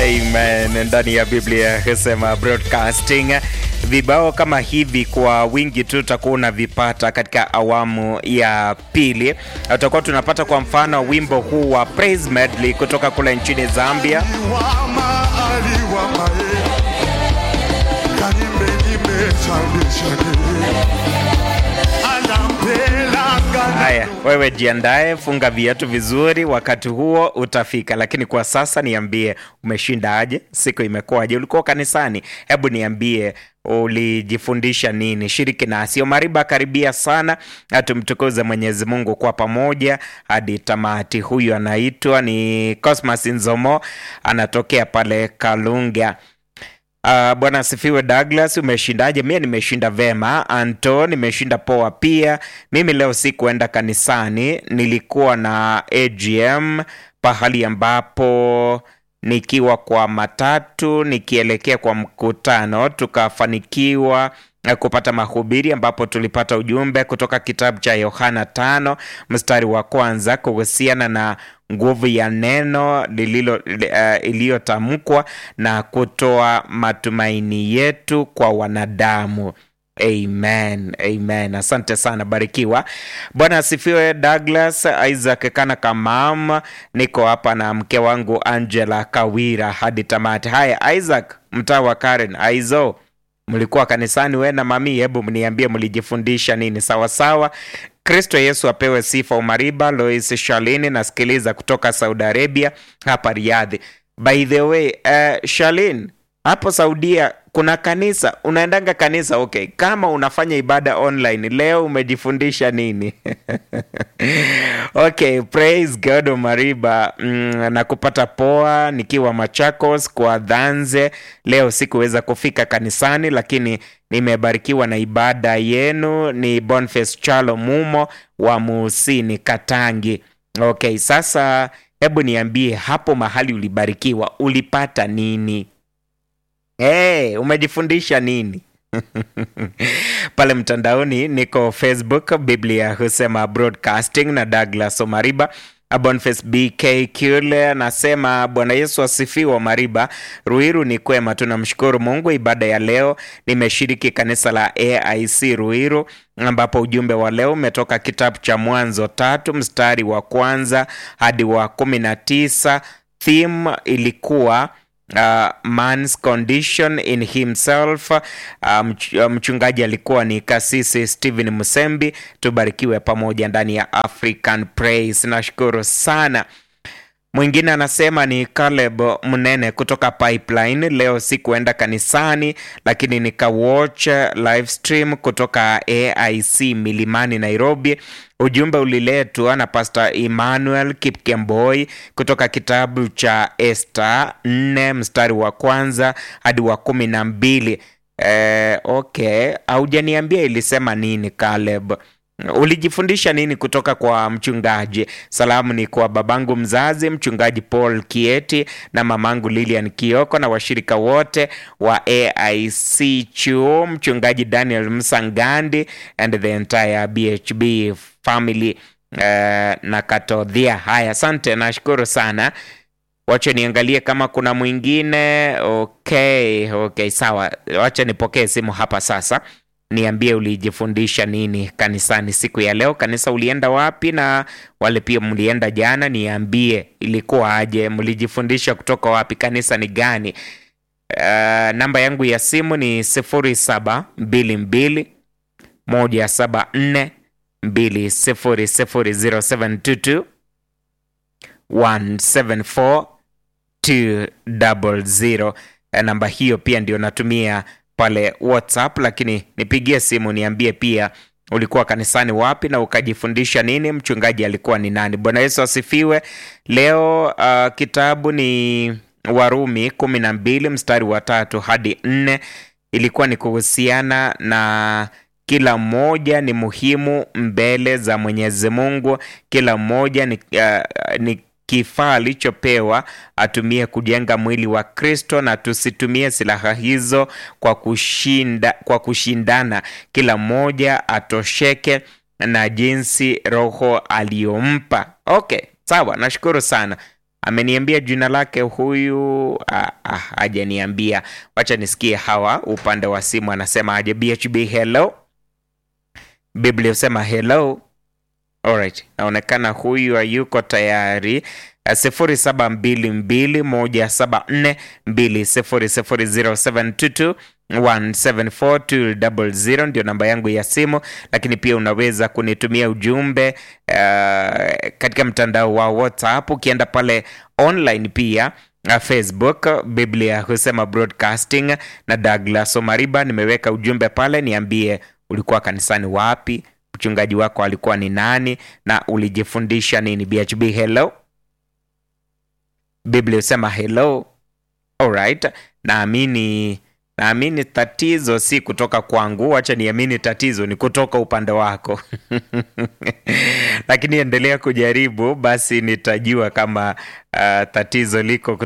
Amen. Ndani ya Biblia husema broadcasting, vibao kama hivi kwa wingi tu utakuwa unavipata katika awamu ya pili. Tutakuwa tunapata kwa mfano wimbo huu wa Praise Medley kutoka kule nchini Zambia. Aliwama, aliwama, eh. Kanimbe, nimbe, shangwe, shangwe. Anampela, kana- Haya, wewe jiandae, funga viatu vizuri, wakati huo utafika. Lakini kwa sasa niambie, umeshinda aje? Siku imekuwaje? Ulikuwa kanisani? Hebu niambie ulijifundisha nini? Shiriki nasi. Omariba, karibia sana, na tumtukuze Mwenyezi Mungu kwa pamoja hadi tamati. Huyu anaitwa ni Cosmas Nzomo, anatokea pale Kalunga. Uh, bwana asifiwe Douglas, umeshindaje? Mie nimeshinda vema. Anto, nimeshinda poa pia. Mimi leo sikuenda kanisani, nilikuwa na AGM pahali ambapo nikiwa kwa matatu nikielekea kwa mkutano tukafanikiwa eh, kupata mahubiri ambapo tulipata ujumbe kutoka kitabu cha Yohana tano mstari wa kwanza kuhusiana na nguvu ya neno lililo uh, iliyotamkwa na kutoa matumaini yetu kwa wanadamu. Amen, amen. Asante sana, barikiwa. Bwana asifiwe. Douglas Isaac Kana Kamam, niko hapa na mke wangu Angela Kawira hadi tamati. Haya, Isaac mtaa wa Karen, aizo mlikuwa kanisani we na mami? Hebu mniambie mlijifundisha nini? Sawa sawa. Kristo Yesu apewe sifa. Umariba Lois Shalini, nasikiliza kutoka Saudi Arabia hapa Riadhi. By the way, uh, Shalin hapo Saudia kuna kanisa, unaendanga kanisa? Okay, kama unafanya ibada online leo, umejifundisha nini? Okay, praise God Omariba. Mm, na kupata poa nikiwa Machakos kwa dhanze. Leo sikuweza kufika kanisani, lakini nimebarikiwa na ibada yenu. Ni Boniface Chalo Mumo wa Muusini Katangi. Okay, sasa hebu niambie hapo mahali ulibarikiwa ulipata nini? Hey, umejifundisha nini? pale mtandaoni niko Facebook, Biblia husema broadcasting na Douglas Omariba. Boniface BK Kule anasema Bwana Yesu asifiwe. Omariba Ruiru ni kwema, tunamshukuru Mungu. Ibada ya leo nimeshiriki kanisa la AIC Ruiru, ambapo ujumbe wa leo umetoka kitabu cha Mwanzo tatu mstari wa kwanza hadi wa kumi na tisa. Theme ilikuwa uh, man's condition in himself. Uh, mch- uh, mchungaji alikuwa ni kasisi Stephen Musembi. Tubarikiwe pamoja ndani ya African Praise. Nashukuru sana. Mwingine anasema ni Caleb Mnene kutoka Pipeline. Leo sikuenda kanisani, lakini nikawatch live stream kutoka AIC Milimani, Nairobi. Ujumbe uliletwa na Pastor Emmanuel Kipkemboi kutoka kitabu cha Esther 4 mstari wa kwanza hadi wa kumi na mbili. Eh, okay, haujaniambia ilisema nini Caleb. Ulijifundisha nini kutoka kwa mchungaji? Salamu ni kwa babangu mzazi mchungaji Paul Kieti na mamangu Lilian Kioko na washirika wote wa AIC chuo, mchungaji Daniel Msangandi and the entire BHB family uh, na Katodhia. Haya, asante, nashukuru sana. Wacha niangalie kama kuna mwingine. Okay, okay, sawa. Wacha nipokee simu hapa sasa. Niambie ulijifundisha nini kanisani siku ya leo. Kanisa ulienda wapi? Na wale pia mlienda jana, niambie ilikuwa aje, mlijifundisha kutoka wapi, kanisa ni gani? Uh, namba yangu ya simu ni sifuri saba mbili mbili moja saba nne mbili sifuri sifuri zero seven two two 174200. Namba hiyo pia ndio natumia pale WhatsApp, lakini nipigie simu niambie pia ulikuwa kanisani wapi na ukajifundisha nini, mchungaji alikuwa ni nani. Bwana Yesu asifiwe. Leo uh, kitabu ni Warumi kumi na mbili mstari wa tatu hadi nne. Ilikuwa ni kuhusiana na kila mmoja ni muhimu mbele za Mwenyezi Mungu. Kila mmoja ni, uh, ni kifaa alichopewa atumie kujenga mwili wa Kristo, na tusitumie silaha hizo kwa kushinda, kwa kushindana. Kila mmoja atosheke na jinsi Roho aliyompa. Okay, sawa, nashukuru sana. ameniambia jina lake huyu ah, ah, hajaniambia wacha nisikie hawa upande wa simu anasema aje bhb hello biblia husema hello Alright, naonekana huyu hayuko tayari. sifuri saba mbili mbili moja saba nne mbili sifuri sifuri zero seven two two 174200 ndio namba yangu ya simu, lakini pia unaweza kunitumia ujumbe uh, katika mtandao wa WhatsApp ukienda pale online pia uh, Facebook Biblia husema broadcasting na Douglas Omariba. Nimeweka ujumbe pale, niambie ulikuwa kanisani wapi, mchungaji wako alikuwa ni nani na ulijifundisha nini. BHB hello, Biblia husema hello. Alright, naamini naamini tatizo si kutoka kwangu, wacha niamini tatizo ni kutoka upande wako lakini endelea kujaribu, basi nitajua kama uh, tatizo liko